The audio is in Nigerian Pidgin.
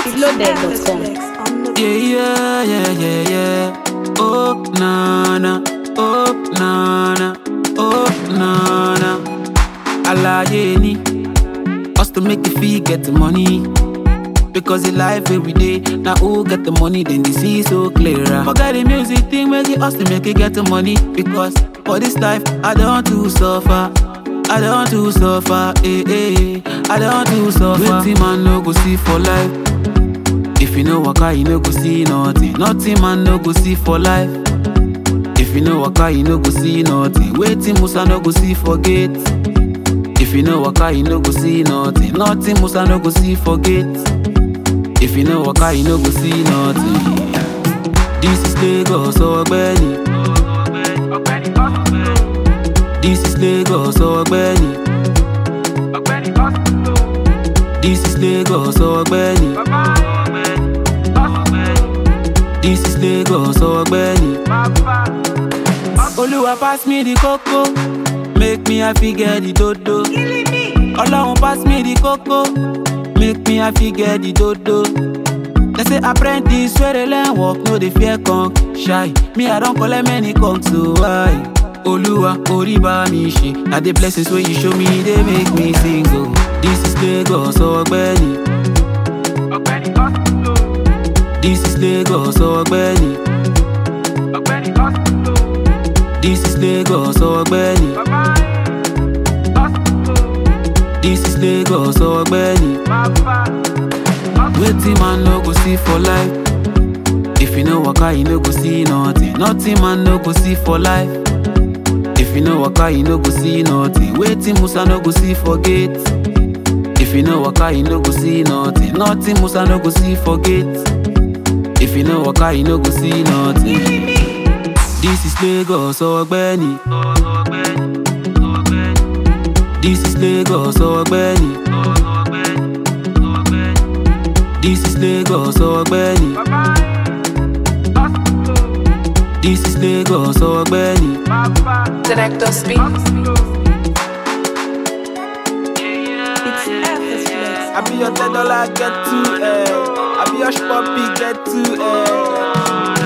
Loaded.com. Yeah, yeah, yeah, yeah, yeah. Oh, nana, oh, nana, oh, nana. Alaye ni, us to make the fee get the money. Because the life every day, now who get the money, then they see so clearer. Forget the music thing, make it us to make it get the money. Because for this life, I don't to suffer. I don't to suffer, eh, eh, eh. I don't to suffer. Waiting man no go see for life. If you know waka, you no go see nothing. Nothing man no go see for life. If you know waka, you no go see nothing. Waiting Musa no go see forget. If you know waka, you no go see nothing. Nothing Musa no go see forget. If you know waka, you no go see nothing. This is Lagos, Ogbeni. This is Lagos, Ogbeni. This is Lagos, Ogbeni. This is Lagos, Ogbeni. Oluwa pass me the coco, make me happy get the dodo. Ọlọ́run pass me the coco, make me happy get the dodo. They say apprentice wey dey learn work no dey fear conk shy. Me I don collect many conk so why? Olúwa orí bá mi ṣe, na the blessings wey you show me dey make me sing o. This is Lagos, Ọgbẹ́ni. This is Lagos, Ọgbẹ́ni. This is Lagos, Ọgbẹ́ni. This is Lagos, Ọgbẹ́ni. Wetin man no go see for life? If you no waka, you no go see nothing. Nothing man no go see for life. If you no waka, you no go see nothing. Wetin Musa no go see forget. If you no waka, you no go see nothing. Nothing Musa no go see forget. If you no waka, you no go see nothing. This is Lagos, Ọgbẹ́ni. This is Lagos, Ọgbẹ́ni. This is Lagos, Ọgbẹ́ni. This is Lagos, Ọgbẹ́ni. Director speak. It's effortless. I be your ten dollar get to eh. I be your puppy get to eh.